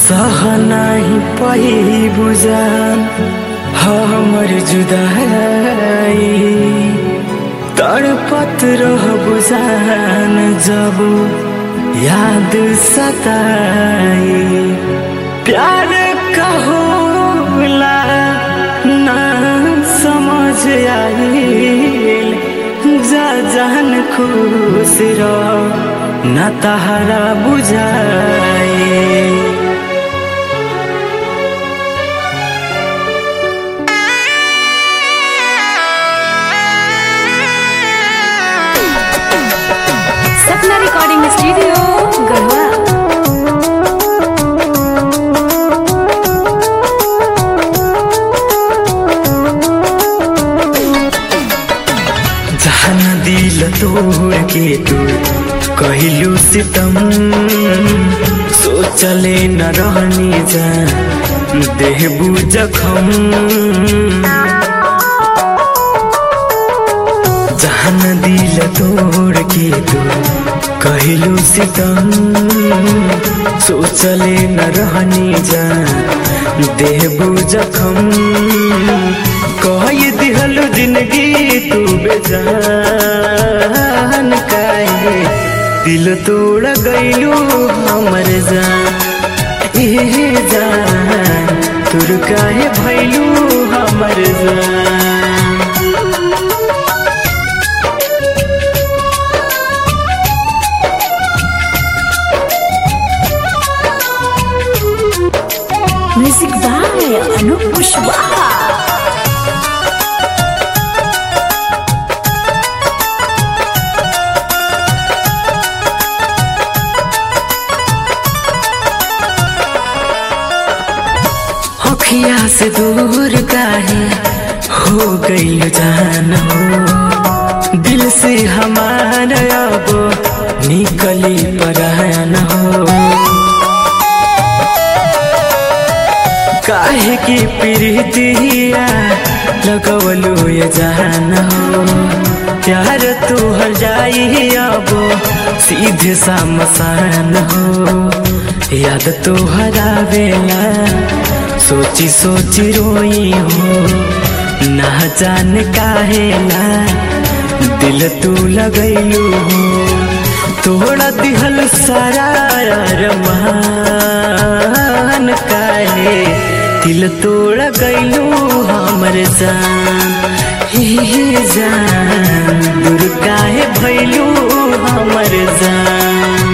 सह नाही पही बुझान हमर जुदाई तड़पत रह बुझान जब याद सताई प्यार कहोला ना समझ आइल जा जान खुश रह ना तहरा बुझाई सपना रिकॉर्डिंग स्टूडियो गढ़वा जहन दिल तोड़ के तू कहलू सितम सोचले न रहनी जा देहबू जखम जहन दिल तोड़ के तू कहलू सितम सोचले न रहनी जा देहबू जखम कह दिहल जिंदगी तू बेजान काहे दिल तोड़ गईलू हमर जान ए जान तुर काहे भैलू हमर जान म्यूजिक बाय अनूप कुशवाहा अखिया से दूर काहे हो गई जान हो दिल से हमारा अब निकली परान हो काहे की प्रीतिया लगवलू ये जान हो प्यार तू हर जाई अब सीधे सा मसान हो याद तो हरावेला सोची सोची रोई हो ना जान काहेला दिल तू लगैलू हो तोड़ा दिहल सारा रमान काहे दिल तोड़ गईलू हमर जान हे जान दूर काहे भैलू हमर जान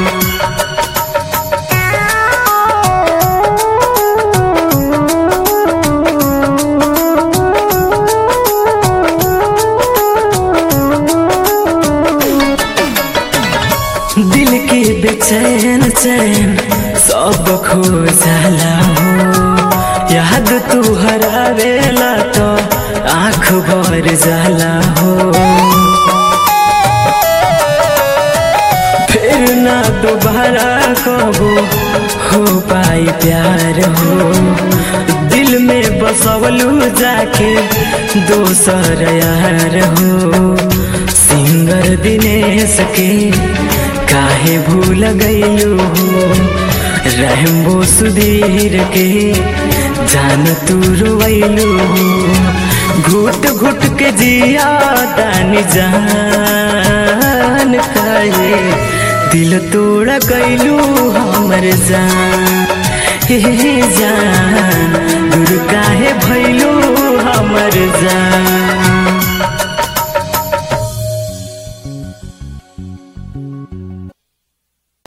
दिल के बेचैन चैन सब खो जाला हो याद तू हरावेला तो आँख भर जाला हो फिर ना दोबारा कबो हो पाई प्यार हो दिल में बसवलू जाके दोसर यार हो सिंगर दिनेश के काहे भूल गईलू हो रहम्बो सुधीर के जान तू रोवैलू हो घुट घुट के जिया तानी जान काहे दिल तोड़ गईलू हमर जान हे